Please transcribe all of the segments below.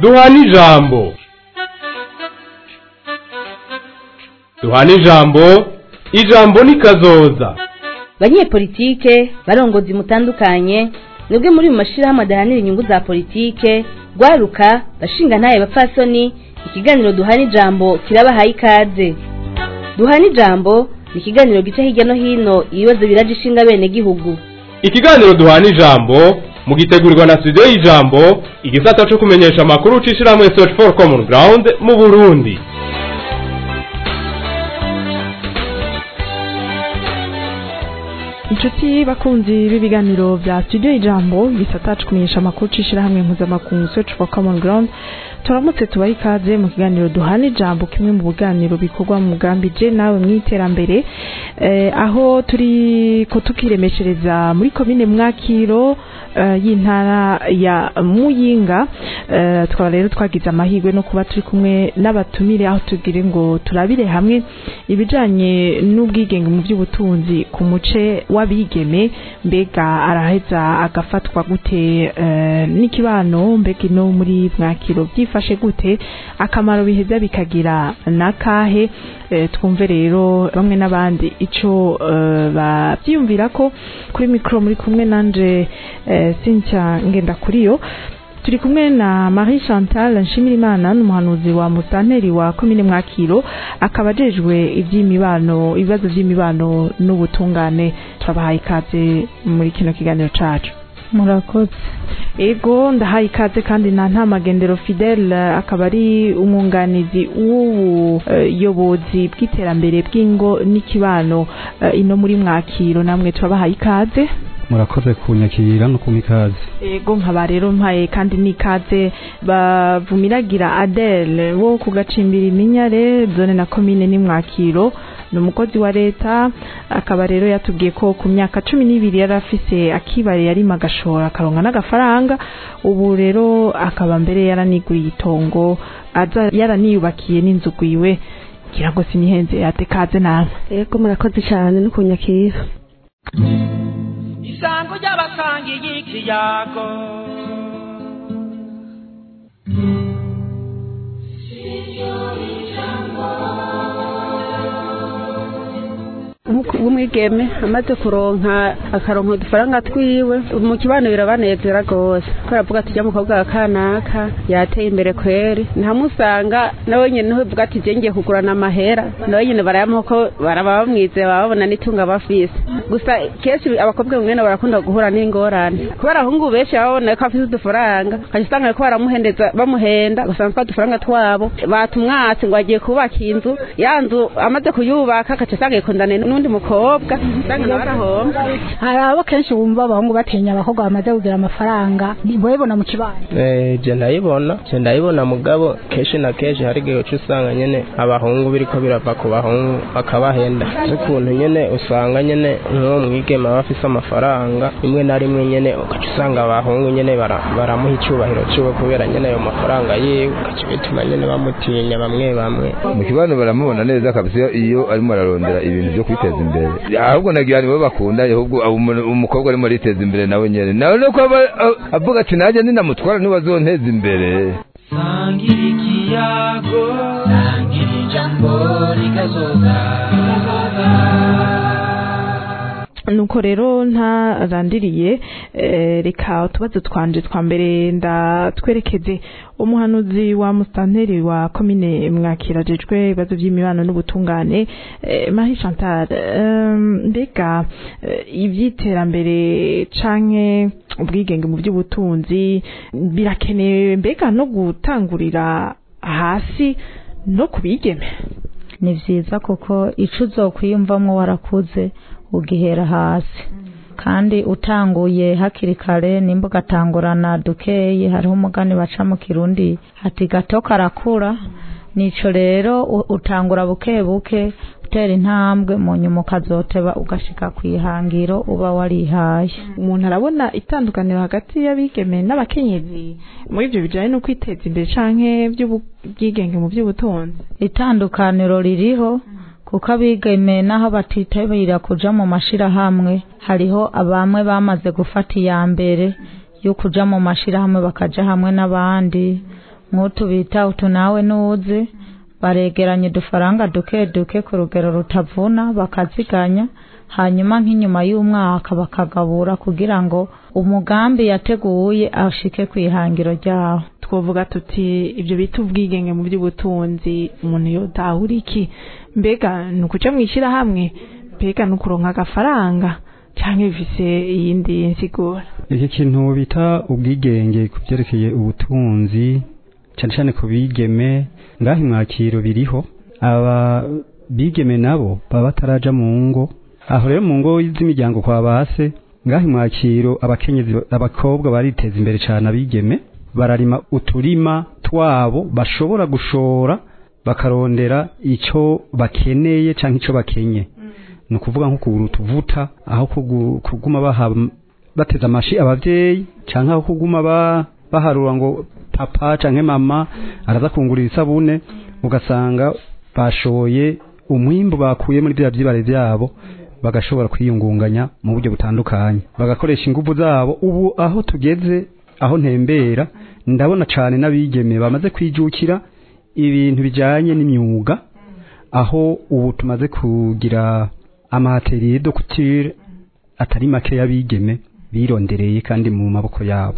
duhana ijambo duhana ijambo ijambo ni kazoza banyepolitike barongozi mutandukanye mwebwe muri mu mashirahamwe adahanira inyungu za politike rwaruka bashinga ntaye bapfasoni ikiganiro duhana ijambo kirabahaye ikaze duhana ijambo ni ikiganiro gica hirya no hino ibibazo biraje ishinga bene gihugu ikiganiro duhana ijambo mugitegurirwa na studio y'ijambo igisata co kumenyesha amakuru c'ishirahamwe search for common ground mu burundi inshuti bakunzi b'ibiganiro bya studio ijambo gisata kumenyesha amakuru c'ishirahamwe mpuzamakungu search for common ground turamutse tubaha ikaze mu kiganiro duhana ijambo kimwe mu biganiro bikorwa mu mugambi je nawe mw'iterambere eh, aho turi ko tukiremeshereza muri komine mwakiro eh, y'intara ya muyinga eh, twaba rero twagize amahirwe no kuba turi kumwe n'abatumire aho tugire ngo turabire hamwe ibijanye n'ubwigenge mu by'ubutunzi ku muce w'abigeme mbega araheza agafatwa gute eh, n'ikibano mbega ino muri mwakiro byifashe gute akamaro biheza bikagira nakahe eh, twumve rero bamwe n'abandi ico eh, bavyiyumvira ko kuri mikro muri kumwe nanje eh, Cynthia ngenda kuriyo turi kumwe na Marie Chantal Nshimirimana n'umuhanuzi wa Musanteri wa komine Mwakiro akaba ajejwe ivy'imibano ibibazo vy'imibano n'ubutungane turabahaye ikaze muri kino kiganiro cacu murakoze ego ndahaye ikaze kandi na ntamagendero Fidel akaba ari umwunganizi w'ubuyobozi bw'iterambere bw'ingo n'ikibano eh, ino muri Mwakiro namwe turabahaye ikaze murakoze kunyakira no kumpa ikaze ego nkaba rero mpaye kandi n'ikaze bavumiragira Adele wo ku gacimbiri iminyare zone na komine n'imwakiro ni umukozi wa leta akaba rero yatubwiye ko ku myaka cumi n'ibiri yari afise akibare yarima agashora akaronka n'agafaranga ubu rero akaba mbere yaraniguriye itongo aza yaraniyubakiye n'inzu gwiwe ngira ngo sinihenze yate kaze namwe yego murakoze cyane no kunyakira isango ry'abasangiye ikiyago w'umwigeme amaze kuronka akaronka udufaranga twiwe mu kibano birabanezera rwose ko aravuga ati ujya mukobwa wa kanaka yateye imbere kweri ntamusanga nawe nyine niho uvuga ati je ngiye kugurana amahera nawe nyine barayamuha ko baraba bamwizeye baba babona n'itunga bafise gusa kenshi abakobwa mwene barakunda guhura n'ingorane kubera abahungu benshi baba babona ko afise udufaranga ukaca usanga bariko baramuhendeza bamuhenda ugasanga twa dufaranga twabo batumwatse ngo agiye kubaka inzu ya nzu amaze kuyubaka agaca asanga yikundane n'undi mukobwa usanga nawe arahomba hari abo kenshi bumva abahungu batinya abakobwa bamaze kugira amafaranga ntibabibona mu kibano je ndayibona je ndayibona mugabo kenshi na kenshi hari igihe uca usanga nyene abahungu biriko birava ku bahungu bakabahenda ukuntu nyene usanga nyene nk'uwo mwigeme aba afise amafaranga rimwe na rimwe nyene ugaca usanga abahungu nyene bara- baramuha icubahiro ciwe kubera nyene ayo mafaranga yiwe ugaca bituma nyene bamutinya bamwe bamwe mu kibanza baramubona neza kabisa iyo arimo ararondera ibintu byo kwiteza imbere ahubwo nagira nibo bakundanye ahubwo abo umuntu- umukobwa arimo ariteza imbere nawe nyene nawe nuko aba a- avuga ati nanjye ninamutwara ntibazonteza imbere sangira ikiyago sangira ijambo rikazoza nuko rero ntarandiriye eh, reka utubazo twanje twa mbere ndatwerekeze umuhanuzi wa musitanteri wa komine mwakira ajejwe ibibazo by'imibano n'ubutungane eh, Marie Chantal em, mbega eh, ivy'iterambere canke ubwigenge mu by'ubutunzi birakenewe mbega no gutangurira hasi no kubigeme ni vyiza kuko ico uzokwiyumvamwo warakuze ugihera hasi kandi utanguye hakiri kare nimba ugatangurana dukeyi hariho umugani baca mu kirundi ati gato karakura nico rero u- utangura buke buke utera intambwe mu nyuma ukazoteba ugashika kwihangiro uba warihaye umuntu arabona itandukaniro hagati y'abigeme n'abakenyezi muri ibyo bijyanye no kwiteza imbere canke by'ubwigenge mu by'ubutunzi itandukaniro ririho kuko abigeme naho batitabira kuja mu mashirahamwe hariho abamwe bamaze gufata iya mbere yo kuja mu mashirahamwe bakaja hamwe n'abandi nk'utu bita utu nawe nuzi baregeranya udufaranga duke duke ku rugero rutavuna bakaziganya hanyuma nk'inyuma y'umwaka bakagabura kugira ngo umugambi yateguye ashike ku ihangiro ryawo twovuga tuti ibyo bita ubwigenge mu by'ubutunzi umuntu yotahura iki mbega ni ukuca mu ishyirahamwe mbega ni ukuronka agafaranga cyangwa bifise iyindi nsigura iki kintu bita ubwigenge ku byerekeye ubutunzi cyane cyane ku bigeme ngaho imwakiro biriho aba bigeme nabo baba bataraja mu ngo aho rero mu ngo z'imiryango kwa base ngaho imwakiro abakenyezi abakobwa bariteza imbere cyane abigeme bararima uturima twabo bashobora gushora bakarondera icyo bakeneye cyangwa icyo bakenye ni ukuvuga nko kugura utuvuta aho kugu- kuguma baha bateze amashi abavyeyi canke aho kuguma ba, baharura ngo papa canke mama araza kungurira isabune ugasanga bashoye umwimbu bakuye muri bya vyibare vyabo bagashobora kwiyungunganya mu buryo butandukanye bagakoresha ingufu zabo ubu aho tugeze aho ntembera ndabona cane n'abigeme bamaze kwijukira ibintu bijanye n'imyuga aho ubu tumaze kugira amateriye de couture atari make y'abigeme birondereye kandi mu maboko yabo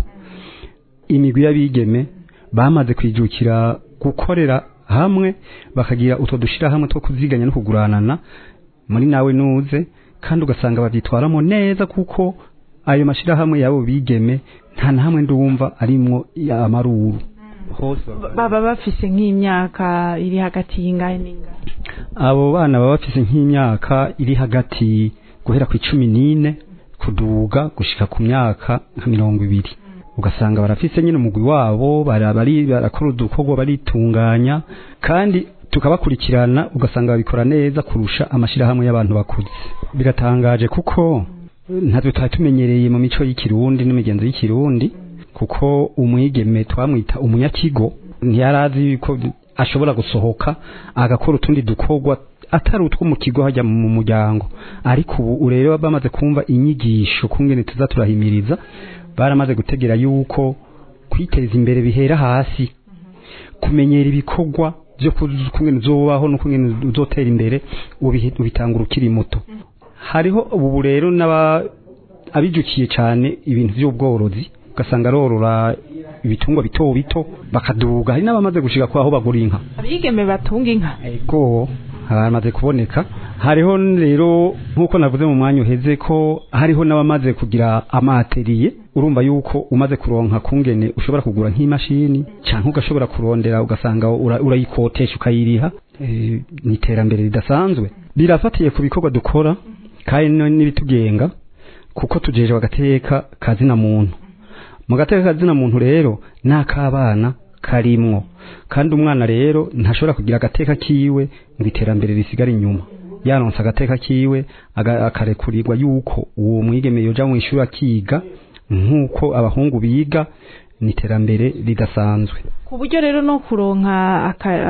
imigwi y'abigeme bamaze kwijukira gukorera hamwe bakagira utwo dushira hamwe two kuziganya no kuguranana muri nawe nuze kandi ugasanga bavyitwaramo neza kuko ayo mashirahamwe yabo bigeme nta na hamwe ndumva arimwo amaruru hose baba bafise nk'imyaka iri hagati y'ingahe n'ingahe abo bana baba bafise nk'imyaka iri hagati guhera ku icumi n'ine kuduga gushika ku myaka nka mirongo ibiri ugasanga barafise nyine umugwi wabo bara- bari barakora udukorwa baritunganya kandi tukabakurikirana ugasanga babikora neza kurusha amashirahamwe y'abantu bakuze biratangaje kuko ntabwo twari tumenyereye mu mico y'ikirundi n'imigenzo y'ikirundi kuko umwigeme twamwita umunyakigo ntiyarazi ko ashobora gusohoka agakora utundi dukorwa atari utwo mu kigo hajya mu muryango ariko ubu rero bamaze kumva inyigisho kungene tuza turahimiriza baramaze gutegera yuko kwiteza imbere bihera hasi kumenyera ibikorwa byo kungene uzobaho no kungene uzotera imbere ubihe- ubitangura ukiri muto hariho ubu rero n'aba abijukiye cyane ibintu by'ubworozi ugasanga arorora ibitungwa bito bito bakaduga hari n'abamaze gushika kwaho bagura inka abigeme batunga inka ego haramaze kuboneka hariho rero nk'uko navuze mu mwanya uheze ko hariho n'abamaze kugira amateriye urumva yuko umaze kuronka kungene ushobora kugura nk'imashini cyangwa ugashobora kurondera ugasanga ura- urayikotesha ukayiriha Eh, ni iterambere ridasanzwe birafatiye ku bikorwa dukora kandi no- n'ibitugenga kuko tujeje agateka kazina muntu mu gateka kazina muntu rero n'akabana karimwo kandi umwana rero ntashobora kugira agateka kiwe ngo iterambere risigare inyuma yaronse agateka kiwe aga- akarekurirwa yuko uwo mwigeme yoja mu ishuri akiga nk'uko abahungu biga ni iterambere ridasanzwe ku buryo rero no kuronka aka-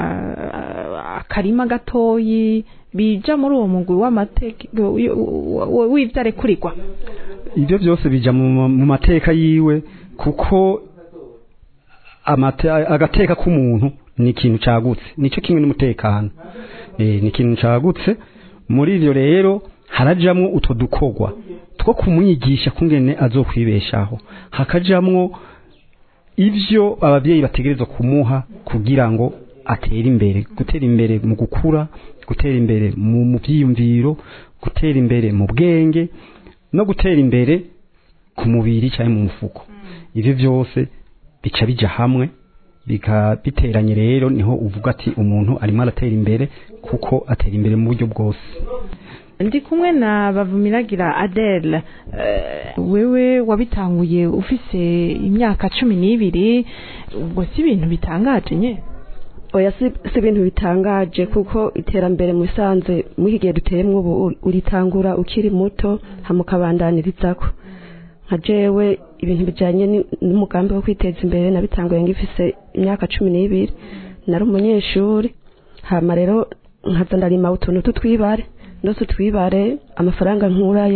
aka- akarima gatoyi bija muri uwo mugwi w'amateka w'ivyarekurigwa ibyo byose bija mu mu mateka yiwe kuko amate, agateka k'umuntu ni ikintu cagutse nico kimwe n'umutekano eh ni ikintu cagutse muri ivyo rero harajamwo utwo dukorwa two kumwigisha kungene azokwibeshaho hakajamwo ivyo abavyeyi bategerezwa kumuha kugira ngo atere imbere gutera imbere mu gukura gutera imbere mu mu vyiyumviro gutera imbere mu bwenge no gutera imbere ku mubiri cyangwa mu mufuko ivyo byose bica bija hamwe bika biteranye rero niho uvuga ati umuntu arimo aratera imbere kuko atera imbere mu buryo bwose ndi kumwe na bavumiragira adele eh, wewe wabitanguye ufise imyaka cumi n'ibiri ubwo si ibintu bitangaje nye oya si si ibintu bitangaje kuko iterambere mu bisanzwe muri iki gihe duteyemwo ubu uri- uritangura ukiri muto hama ukabandanyirizako nka jewe ibintu bijanye ni- n'umugambi wo kwiteza imbere nabitanguye ngifise imyaka cumi n'ibiri nari umunyeshuri hama rero nkaza ndarima utuntu tutwibare ndose utwibare amafaranga nkurayo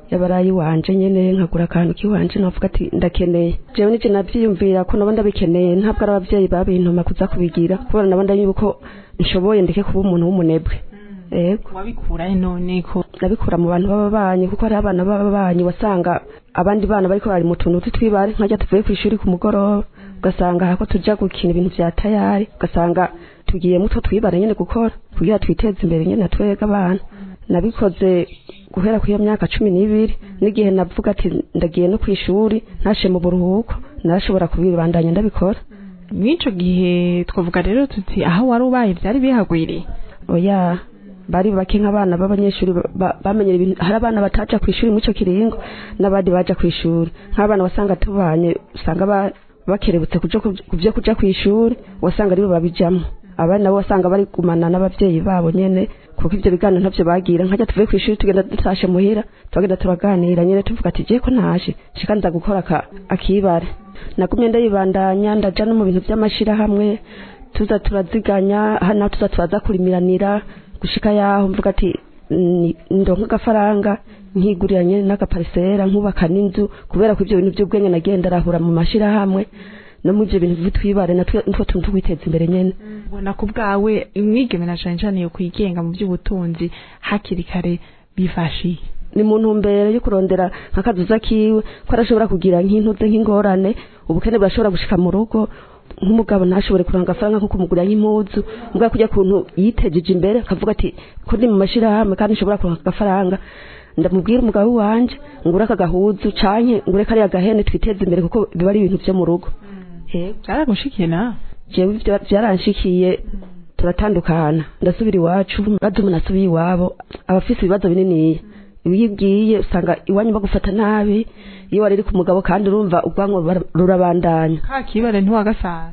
yabarayi wanje nyene nkagura akantu kiwanje navuga ati ndakeneye jewe nije navyiyumvira ko nabo ndabikeneye ntabwo ari abavyeyi babintuma kuza kubigira kubera nabo ndanyuba ko nshoboye ndeke kuba umuntu w'umunebwe ego wabikura none ko nabikura mu bantu b'ababanyi kuko hariho abana b'ababanyi wasanga abandi bana bariko bari mu tuntu tw'ibare nkajya tuvuye ku ishuri ku mugoroba ugasanga hako tuja gukina ibintu vya tayari ugasanga tugiye muto twibare nyene gukora kugira twiteze imbere nyene twega abana nabikoze guhera ku iyo myaka cumi n'ibiri n'igihe navuga ati ndagiye no ku ishuri ntashe mu buruhuko narashobora kubibandanya ndabikora mw'ico gihe twavuga rero tuti aho wari ubaye vyari bihagwiriye oya bari bake nk'abana b'abanyeshuri ba- bamenyera ibintu hari abana bataja ku ishuri muco kiringo n'abandi baja ku ishuri nk'abana wasanga tubanye usanga ba- bakerebutse kuja ku ku vyo kuja ku ishuri wasanga aribo babijamwo abandi nabo wasanga bari gumana n'abavyeyi babo nyene kuko ivyo biganiro ntavyo bagira nkajya tuvuye ku ishuri tugenda dutashe muhira tugenda turaganira nyene tuvuga ati je ko naje shika nza gukora aka- akibare nagumye ndayibandanya ndaja no mu bintu vy'amashirahamwe tuza turaziganya hano tuza turaza kurimiranira gushika yaho mvuga ati ni- ndonka agafaranga nkigurira nyene n'agaparisera nkubaka n'inzu kubera ko ivyo bintu vy'ubwenge nagenda arahura mu mashirahamwe no mu ivyo bintu vy'utwibare natwe nitwo tuntu twiteza imbere nyene ubona ko bwawe umwigeme na cane cane yo kwigenga mu by'ubutunzi hakiri kare bifashiye ni mu ntumbero yo kurondera nk'akazuza kiwe ko arashobora kugira nk'intuze nk'ingorane ubukene burashobora gushika mu rugo nk'umugabo ntashobore kuranga agafaranga nko kumugurira nk'impuzu mbwa kujya kuntu yitejeje imbere akavuga ati ko ndi mu mashirahamwe kandi nshobora kuronka agafaranga ndamubwira umugabo wanje ngure aka gahuzu canke ngure kariya gahene twiteze imbere kuko biba ari ibintu vyo mu rugo byaragushikiye nawe jewe ivyo vyaranshikiye turatandukana ndasubira iwacu maze umuntu asubiye iwabo abafise ibibazo bininiya iyo ugiye usanga iwanyu bagufata nabi iyo wari uri ku mugabo kandi urumva ubwanwa bara- rurabandanya ka kibare ntiwagasanga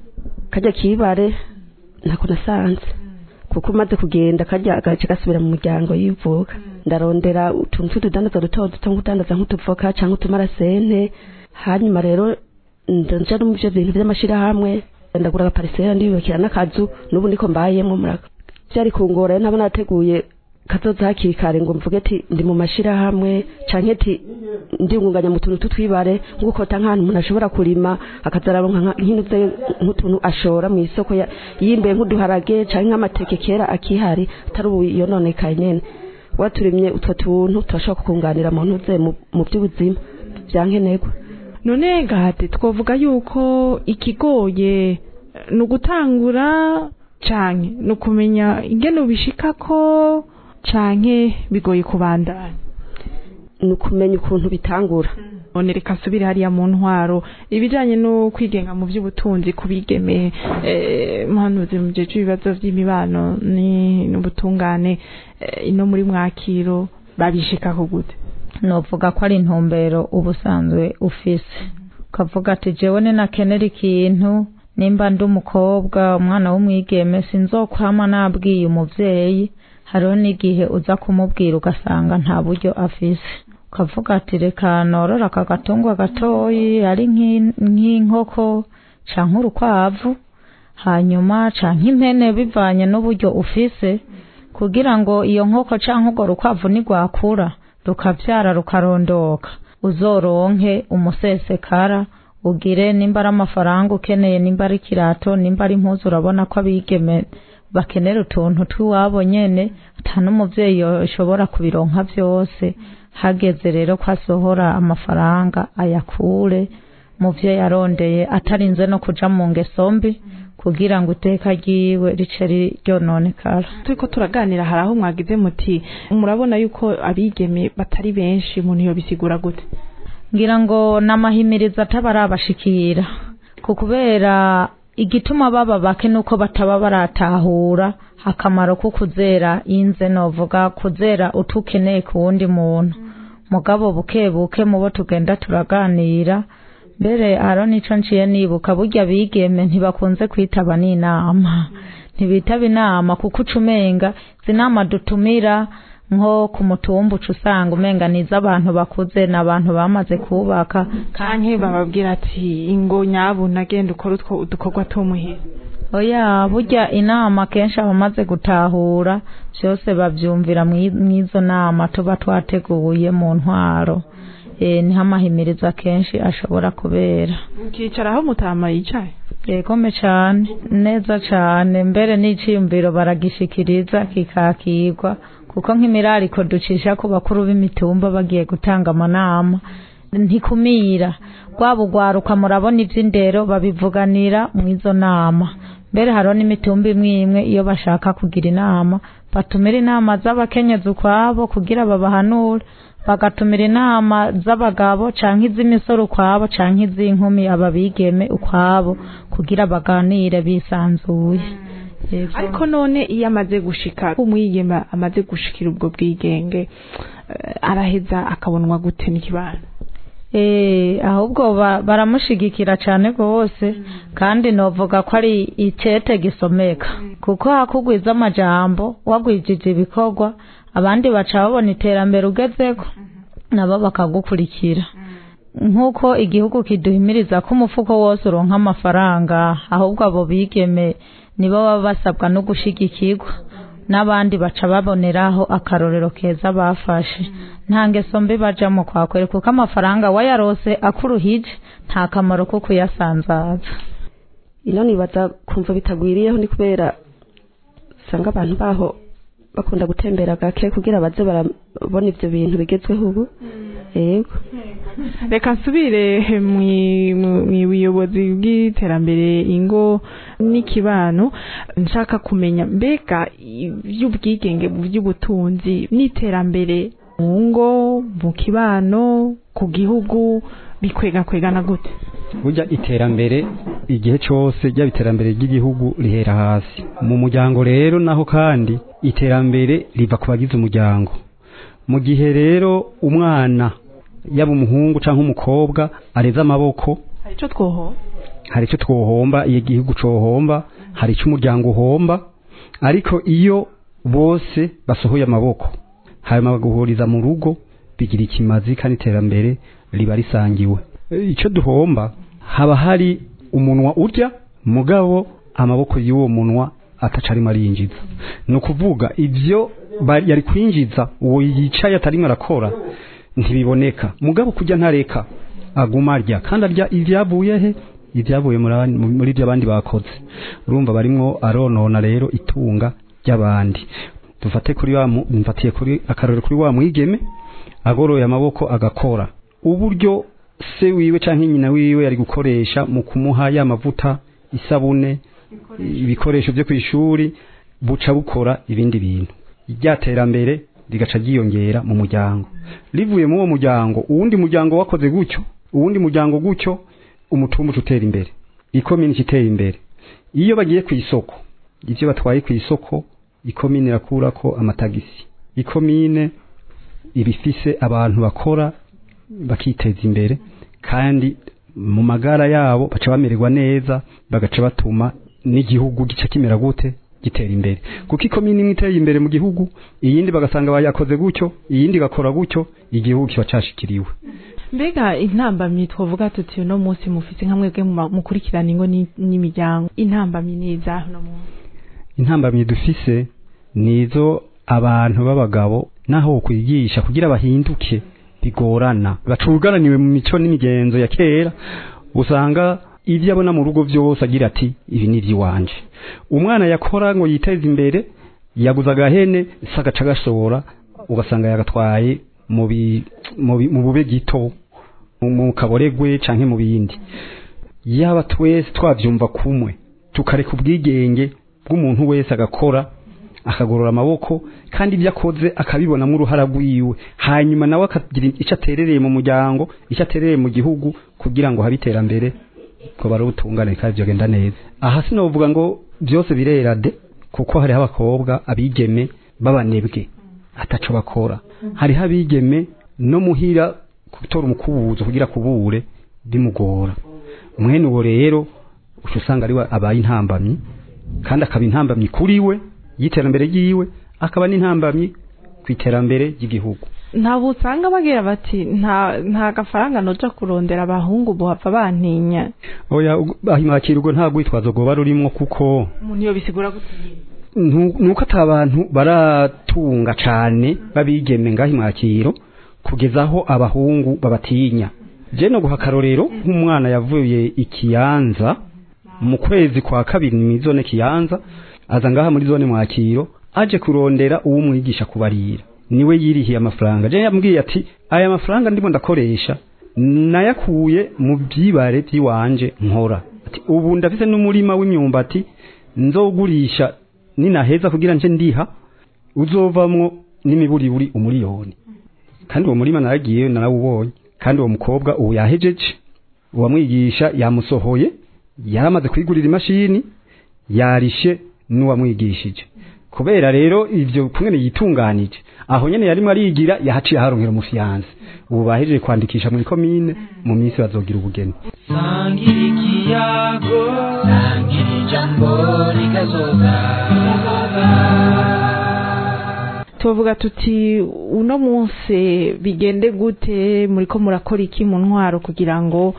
kajya kibare ntako nasanze kuko umaze kugenda kajya agace gasubira mu muryango yivuka ndarondera utuntu tw'utudandaza duto duto nk'udandaza nk'utuvoka cyangwa utumarasente hanyuma rero ndaja no mu byo bintu by'amashirahamwe ndagura agaparisera ndiyubakira n'akazu n'ubu niko mbayemo muraka byari kungora rero ntabwo nateguye kazoza hakiri kare ngo mvuge ati ndi mu mashirahamwe canke ati ndiyungunganya mu tuntu tutwibare nk'ukota nk'ahantu umuntu ashobora kurima akazararonka nka- nk'inuze nk'utuntu ashora mu isoko ya- yimbe nk'uduharage canke nk'amateke kera akihari atari ubu yononekaye nyene waturimye utwo tuntu turashobora kukunganira mu ntuze mu- mu by'ubuzima byankenerwa none gahate twavuga yuko ikigoye eh, ni ugutangura canke ni ukumenya ingene ubishikako canke bigoye kubandanya ni ukumenya ukuntu bitangura none reka nsubire hariya mu ntwaro ibijanye no kwigenga mu by'ubutunzi kubigeme eh, muhanuzi mu gihe cy'ibibazo by'imibano ni n'ubutungane eh, ino muri mwakiro babishikako gute novuga ko ari intumbero ubusanzwe ufise ukavuga ati jewe ninakenera ikintu nimba ndi umukobwa umwana w'umwigeme sinzokwama nabwiye umuvyeyi hariho n'igihe uza kumubwira ugasanga nta buryo afise ukavuga ati reka norora aka gatungwa gatoyi ari nk'in- nk'inkoko canke urukwavu hanyuma canke impene bivanye n'uburyo ufise kugira ngo iyo nkoko canke urwo rukwavu nigwakura rukavyara rukarondoka uzoronke umusesekara ugire nimba ari amafaranga ukeneye nimba ari ikirato nimba ari impuzu urabona ko abigeme bakenera utuntu tw'iwabo nyene ata n'umuvyeyi yoshobora kubironka vyose hageze rero ko asohora amafaranga ayakure mu vyo yarondeye atarinze no kuja mu ngeso mbi kugira ngo iteka ryiwe rice ryononekara turiko turaganira hari aho mwagize muti murabona yuko abigeme batari benshi umuntu yobisigura gute ngira ngo n'amahimirizo ataba arabashikira ku kubera igituma baba bake nuko bataba baratahura akamaro ko kuzera inze novuga kuzera utukeneye ku wundi muntu mugabo buke buke mubo tugenda turaganira mbere haro nico nciye nibuka burya bigeme ntibakunze kwitaba n'inama ntibitaba inama kuko uca umenga izi nama dutumira nko ku mutumba uca usanga umenga ni iz'abantu bakuze ni abantu bamaze kubaka kanke bababwira ati ingo nyabu nagenda ukora utwo udukorwa tumuhira oya burya inama kenshi abamaze gutahura byose babyumvira mw'izo nama tuba twateguye mu ntwaro niho amahimiriza kenshi ashobora kubera ukicara aho mutama yicaye yegome cyane neza cyane mbere n'iciyumviro baragishikiriza kikakirwa kuko nk'imirariko ducisha ku bakuru b'imitumba bagiye gutanga amanama ntikumira rwaba ugwaruka murabona iby'indero babivuganira mu izo nama mbere hariho n'imitumba imwe imwe iyo bashaka kugira inama batumira inama z'abakenyezi ukwabo kugira babahanure bagatumira inama z'abagabo canke iz'imisoro ukwabo canke iz'inkumi ababigeme ukwabo kugira baganire bisanzuye ariko none iyo amaze gushika umwigeme amaze gushikira ubwo bwigenge araheza akabonwa gute n'ikibana ahubwo baramushigikira cyane rwose kandi novuga ko ari icyete gisomeka kuko hakugwiza amajambo wagwijije ibikorwa abandi baca babona iterambere ugezeko nabo bakagukurikira nk'uko igihugu kiduhimiriza ko umufuko wose uronka amafaranga ahubwo abo bigeme nibo baba basabwa no gushigikirwa n'abandi baca baboneraho akarorero keza bafashe nta ngeso mbi bajamo kwakwere kuko amafaranga wayarose akuruhije nta kamaro ko kuyasanzaza ino nibaza kumva bitagwiriyeho ni kubera usanga abantu baho bakunda gutembera gake kugira baze barabona ibyo bintu bigezweho ubu yego reka nsubire mu buyobozi bw'iterambere ingo n'ikibano nshaka kumenya mbega iby'ubwigenge by'ubutunzi n'iterambere mu ngo mu kibano ku gihugu bikwega kwegana gute burya iterambere igihe cyose ryaba iterambere ry'igihugu rihera hasi mu muryango rero naho kandi iterambere riva ku bagize umuryango mu gihe rero umwana yaba umuhungu cyangwa umukobwa areze amaboko hari icyo twoho hari icyo twohomba iyo igihugu cohomba hari icyo umuryango uhomba ariko iyo bose basohoye amaboko hanyuma baguhuriza mu rugo bigira ikimazi kandi iterambere riba risangiwe icyo duhomba haba hari umunwa urya mugabo amaboko y'uwo munwa ataca arimo arinjiza ni ukuvuga ibyo yari kwinjiza uwo yicaye atarimo arakora ntibiboneka mugabo kujya ntareka aguma arya kandi arya ibyavuye he ibyavuye muri ibyo abandi bakoze urumva barimo aronona rero itunga ry'abandi dufate kuri wa mfatiye kuri akarore kuri wa mwigeme agoroye amaboko agakora uburyo se wiwe cyangwa nyina wiwe yari gukoresha mu kumuha ya mavuta isabune ibikoresho byo ku ishuri buca bukora ibindi bintu rya terambere rigaca ryiyongera mu muryango rivuye muri uwo muryango uwundi muryango wakoze gutyo uwundi muryango gutyo umutumba utera imbere ikomini itera imbere iyo bagiye ku isoko ibyo batwaye ku isoko ikomine irakura ko amatagisi ikomine ibifise abantu bakora bakiteza imbere kandi mu magara yabo baca bamererwa neza bagaca batuma n'igihugu gica kimera gute gitera imbere kuko ikomini imwe iteye imbere mu gihugu iyindi bagasanga bayakoze gutyo iyindi igakora gutyo igihugu kiba cashikiriwe mbega intambamyi twavuga tuti uno munsi mufite nka mwebwe mukurikirana ingo n'imiryango intambamyi ni izaho uno munsi intambamyi dufise nizo abantu b'abagabo naho kwigisha kugira bahinduke bigorana bacugaraniwe mu mico n'imigenzo ya kera usanga ibyo abona mu rugo byose agira ati ibi ni iby'iwanje umwana yakora ngo yiteze imbere yaguze agahene sagaca gashobora ugasanga yagatwaye mu bube gito mu kaboregwe cyangwa mu bindi yaba twese twabyumva kumwe tukareka ubwigenge bw'umuntu wese agakora akagorora amaboko kandi ibyo akoze akabibonamo uruhara rwiwe hanyuma nawe akagira icyo aterereye mu muryango icyo aterereye mu gihugu kugira ngo habe iterambere ko bari ubutungane kandi byagenda neza aha sinavuga ngo byose birera de kuko hariho abakobwa abigeme b'abanebwe ataco bakora hariho abigeme no muhira gutora umukubuzo kugira kubure bimugora mwene uwo rero uca usanga ari abaye intambamyi kandi akaba intambamyi kuri we y'iterambere ry'iwe akaba n'intambamyi ku iterambere ry'igihugu ntabwo usanga bagira bati nta nta gafaranga noja kurondera abahungu buhava bantinya oya ahimwakira ubwo nta rwitwazo rwoba rurimo kuko umuntu iyo bisigura gute ntu- nuko ata bantu baratunga cane babigeme ngaho imwakiro kugeza aho abahungu babatinya je no guha akarorero nk'umwana yavuye ikiyanza mu kwezi kwa kabiri mu zone kiyanza aza ngaha muri zone mwakiro aje kurondera uwumwigisha kubarira niwe yirihiye amafaranga je yambwiye ati aya mafaranga ndimo ndakoresha nayakuye mu byibare by'iwanje nkora ati ubu ndafise n'umurima w'imyumbati nzogurisha ninaheza kugira nje ndiha uzovamwo n'imiburiburi umuriyoni kandi uwo murima naragiye narawubonye kandi uwo mukobwa ubu yahejeje uwamwigisha yamusohoye yaramaze kwigurira imashini yarishe n'uwamwigishije kubera rero ivyo kumwe yitunganije aho nyene yarimo arigira yahaciye aharonkera umufiyanse ubu bahejeje kwandikisha muri komine mu minsi bazogira ubugeni sangira ikiyago sangira ijambo rikazoza tuvuga tuti uno munsi bigende gute muriko murakora iki mu ntwaro kugira ngo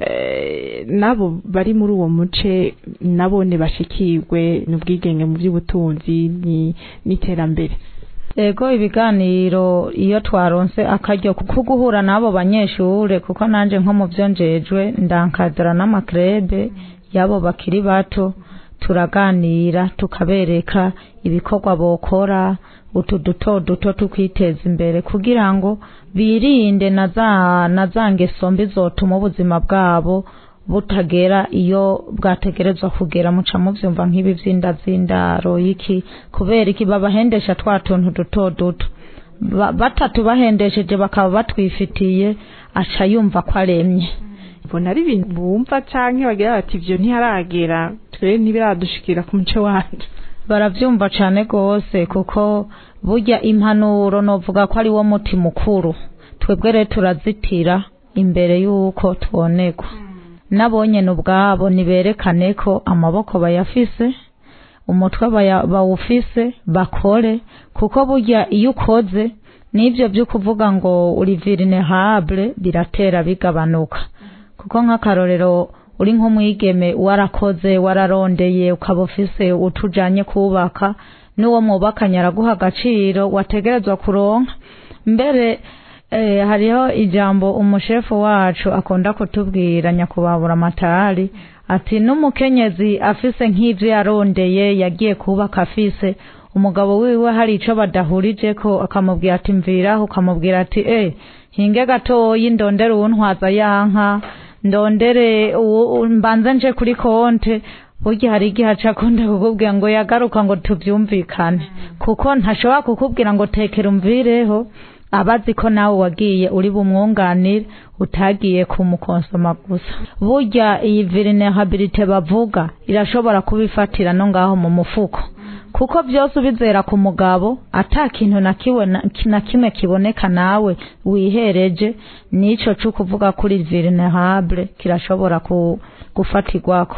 eh, nabo bari muri uwo muce nabone bashikirwe n'ubwigenge mu by'ubutunzi ni- n'iterambere Ego ibiganiro iyo twaronse akaryo ko guhura n'abo banyeshure kuko nanje nko mu byo njejwe ndankadira n'amakrebe y'abo bakiri bato turaganira tukabereka ibikorwa bokora utu duto duto tukwiteza imbere kugira ngo birinde na za na za ngeso mbi zotuma ubuzima bwabo butagera iyo bwategerezwa kugera muca muvyumva nk'ibi vy'indazindaro iki kubera iki babahendesha twa tuntu duto duto Ba- batatu bahendesheje bakaba batwifitiye aca yumva ko aremye mbona ari ibintu bumva canke bagira bati ivyo ntiharagera twe ntibiradushikira ku muce wacu baravyumva cane gose kuko burya impanuro novuga ko ari wo muti mukuru twebwe rero turazitira imbere y'uko tubonerwa nabonyene ubwabo niberekane ko amaboko bayafise umutwe baya- bawufise bakore kuko burya iyo ukoze n'ivyo vyo kuvuga ngo uri vulnerable biratera bigabanuka kuko nk'akarorero uri nk'umwigeme warakoze wararondeye ukaba ufise utujanye kubaka n'uwo mwubakanye araguha agaciro wategerezwa kuronka mbere eh, hariho ijambo umushefu wacu akunda kutubwira nyakubahura amatari ati n'umukenyezi afise nk'ivyo yarondeye yagiye kubaka afise umugabo wiwe hari ico badahurijeko akamubwira ati mviraho ukamubwira ati eh hinge gatoyi ndondere uwuntwaza yanka ndondere uwo- u- mbanze nje kuri konte burya hari igihe aca akunda kukubwira ngo yagaruka ngo tuvyumvikane kuko ntashobora kukubwira ngo tekera umvireho abazi ko nawe wagiye uri bumwunganire utagiye kumukonsoma gusa burya iyi vulnerabilite bavuga irashobora kubifatira no ngaho mu mufuko kuko byose ubizera ku mugabo ata kintu na kiwe na- na kimwe kiboneka nawe wihereje nico cyo kuvuga kuri vulnerable kirashobora ku gufatirwako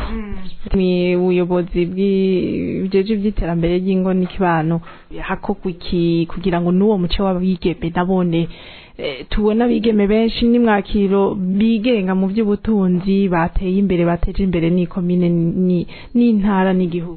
ni ubuyobozi bw'ijeje by'iterambere ry'ingo n'ikibano hakorwa iki kugira ngo n'uwo muce w'abigeme nabone eh, tubona abigeme benshi n'imwakiro bigenga mu by'ubutunzi bateye imbere bateje imbere n'ikomine ni- n'intara n'igihugu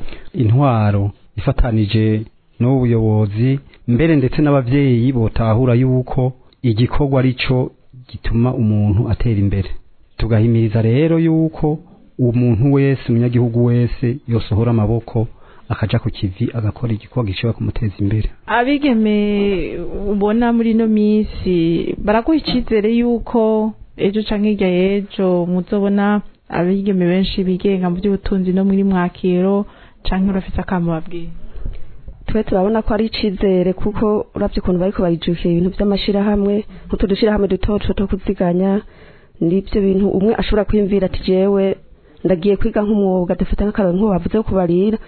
intwaro ifatanije n'ubuyobozi mbere ndetse n'abavyeyi botahura yuko igikorwa arico gituma umuntu atera imbere tugahimiriza rero yuko umuntu wese umunyagihugu wese yosohora amaboko akaja ku kivi agakora igikorwa gishobora kumuteza imbere abigeme ubona muri ino minsi baraguha icyizere yuko ejo canke hirya y'ejo muzobona abigeme benshi bigenga mu by'ubutunzi no muri mwakiro canke urafise akamo babwira twe turabona ko ari icizere kuko uravye ukuntu bariko barijukira ibintu vy'amashirahamwe nk'utu dushirahamwe duto duto two kuziganya nivyo bintu umwe ashobora kwiyumvira ati jewe ndagiye kwiga nk'umwuga dufata nk'akarori nk'uwo bavuze ko kubarira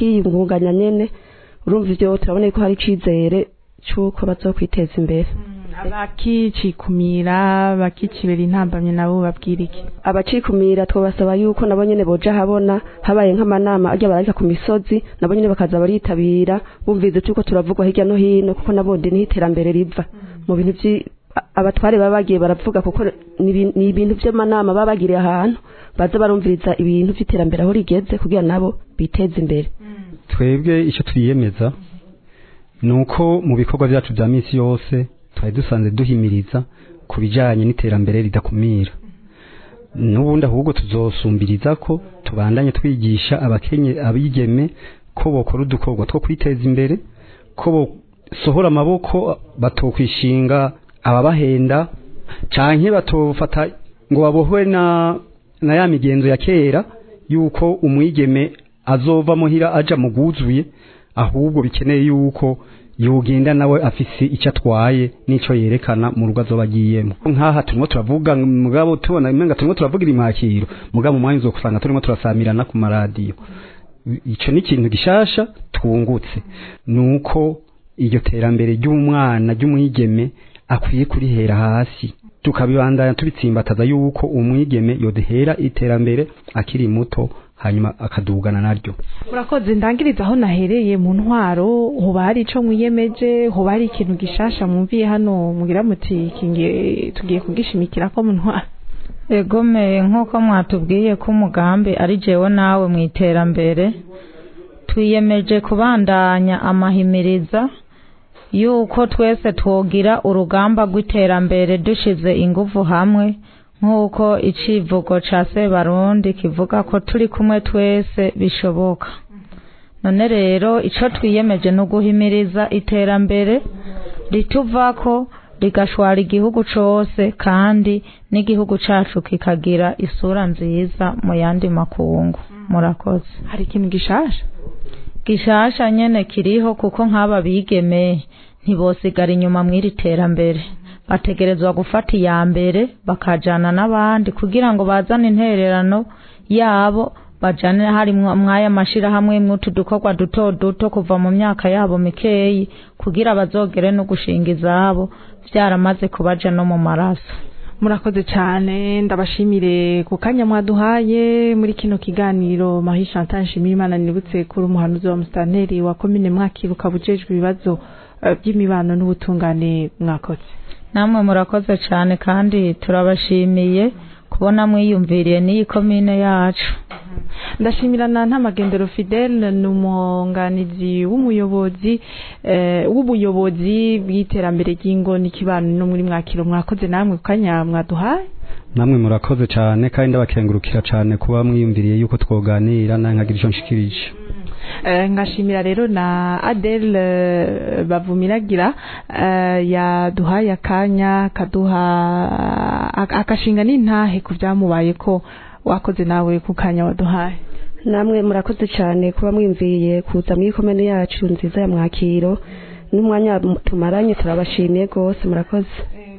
akiyungunganya nyene urumva ivyo turabona ko hari icizere c'uko bazokwiteza imbere abakicikumira bakicibera intambamye nabo babwira iki abacikumira twabasaba yuko nabo nyene boja habona habaye nk'amanama ajya bararika ku misozi nabo nyene bakaza baritabira bumvize tuko turavugwa hirya no hino kuko nabonde niho iterambere riva mu bintu vyi a- abatware baba bagiye baravuga kuko ni ibi- ni ibintu vy'amanama baba bagiriye ahantu baza barumviriza ibintu vy'iterambere aho rigeze kugira nabo biteze imbere twebwe icyo twiyemeza ni uko mu bikorwa byacu bya minsi yose twari dusanzwe duhimiriza ku bijyanye n'iterambere ridakumira n'ubundi ahubwo tuzosumbiriza ko tubandanye twigisha abakenye abigeme ko bokora udukorwa two kwiteza imbere ko bosohora amaboko batokwishinga ababahenda canke batofata ngo babohwe na na ya migenzo ya kera yuko umwigeme azova muhira aja mu guzuye ahubwo bikeneye yuko yogenda nawe afise icyo atwaye n'ico yerekana mu rugo azoba agiyemo nk'aha turimo turavuga mugabo tubona imenga turimo turavugira imwakiro mugabo umwanya uzokusanga turimo turasamirana ku maradiyo ico ni ikintu gishasha twungutse nuko iryo terambere ry'umwana ry'umwigeme akwiye kurihera hasi tukabibandanya tubitsimbataza yuko umwigeme yodehera iterambere akiri muto hanyuma akadugana naryo murakoze ndangiriza aho nahereye mu ntwaro hoba hari ico mwiyemeje hoba hari ikintu gishasha mwumviye hano mugira muti kingiye tugiye kugishimikira ko mu ntwaro egome nk'uko mwatubwiye ko umugambi ari jewe nawe mu iterambere twiyemeje kubandanya amahimiriza yuko twese twogira urugamba rw'iterambere dushize ingufu hamwe nk'uko icivugo ca sebarundi kivuga ko turi kumwe twese bishoboka none rero ico twiyemeje ni uguhimiriza iterambere rituvako rigashwara igihugu cose kandi n'igihugu cacu kikagira isura nziza mu yandi makungu murakoze hari ikintu gishasha gishasha nyene kiriho kuko nk'aba bigeme ntibosigara inyuma mw'iri terambere bategerezwa gufata iya mbere bakajana n'abandi kugira ngo bazane intererano yabo bajane hari mwaya mashirahamwe mw'utu dukorwa duto duto kuva mu myaka yabo mikeyi kugira bazogere no gushinga izabo vyaramaze kubaja no mu maraso murakoze cyane ndabashimire ku kanya mwaduhaye muri kino kiganiro mahi chantal nshimirimana nibutse kuri umuhanuzi wa musitanteri wa komine mwakiro ukaba ujejwe ibibazo eh, by'imibano n'ubutungane mwakoze namwe murakoze cyane kandi turabashimiye kubona mwiyumviriye n'iyi komine yacu ndashimira na ntamagendero fidele ni umwunganizi w'umuyobozi eh, w'ubuyobozi bw'iterambere ry'ingo n'ikibano no muri mwakiro mwakoze namwe ku kanya mwaduhaye namwe murakoze cyane kandi ndabakengurukira cyane kuba mwiyumviriye yuko twoganira nawe nkagira icyo nshikirije Eh, ngashimira rero na Adele eh, bavumiragira eh, yaduhaye akanya kaduha ak- akashinga n'intahe ku byamubaye ko wakoze nawe ku kanya waduhaye namwe murakoze cyane kuba mwimviye kuza muri komene yacu nziza ya mwakiro n'umwanya tumaranye turabashimiye rwose murakoze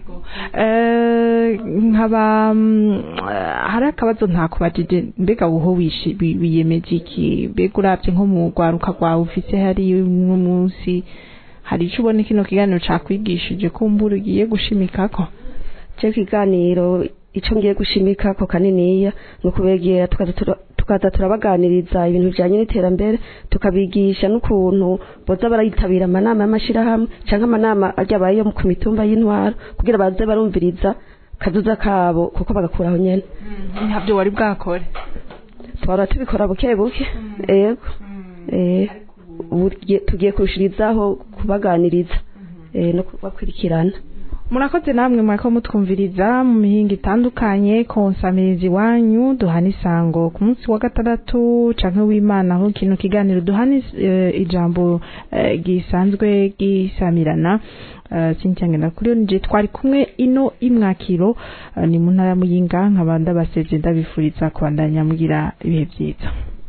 Eh, nkaba mm, eh, hari akabazo ntakubajije mbega wowe wishi wi- wiyemeje iki mbega urabye nko mu rwaruka rwawe ufise hari n'umunsi hari ico ubona kino kiganiro cakwigishije kumbura ugiye gushimikako cyo kiganiro icyo ngiye gushimika ko kaniniya ni ukubegera tukaza tura- tukaza turabaganiriza ibintu bijyanye n'iterambere tukabigisha n'ukuntu boza barayitabira amanama y'amashyirahamwe cyangwa amanama ajya abaye yo ku mitumba y'intwaro kugira baze barumviriza kazuza kabo kuko bagakuraho nyine ntabyo wari bwakore twara tubikora buke buke yego eh, ubu tugiye- tugiye kurushirizaho kubaganiriza eh, no kubakurikirana murakoze namwe mwako mutwumviriza mu mihinga itandukanye konsamiriza iwanyu duhana isango ku munsi wa gatandatu canke w'imana aho kino kiganiro duhana is- eh, ijambo eh, gisanzwe gisamirana eh, Cynthia Ngendakuriyo nije twari kumwe ino imwakiro eh, ni mu ntara ya Muyinga nkaba ndabasevye ndabifuriza kubandanya mugira ibihe vyiza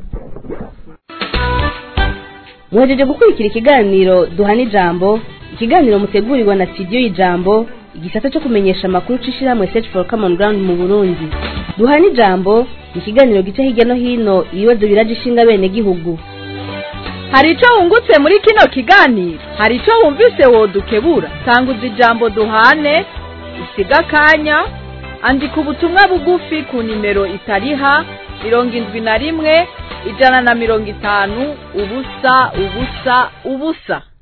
muhejeje gukurikira ikiganiro duhana ijambo ikiganiro mutegurirwa na studio y'ijambo igisata cyo kumenyesha amakuru c'ishirahamwe search for common ground mu burundi duhana ijambo ni ikiganiro gica hirya no hino ibibazo biraje ishinga bene gihugu hari icyo wungutse muri kino kiganiro hari icyo wumvise wodukebura tanguza ijambo duhane usiga akanya andika ubutumwa bugufi ku nimero itariha mirongo indwi na rimwe ijana na mirongo itanu ubusa ubusa ubusa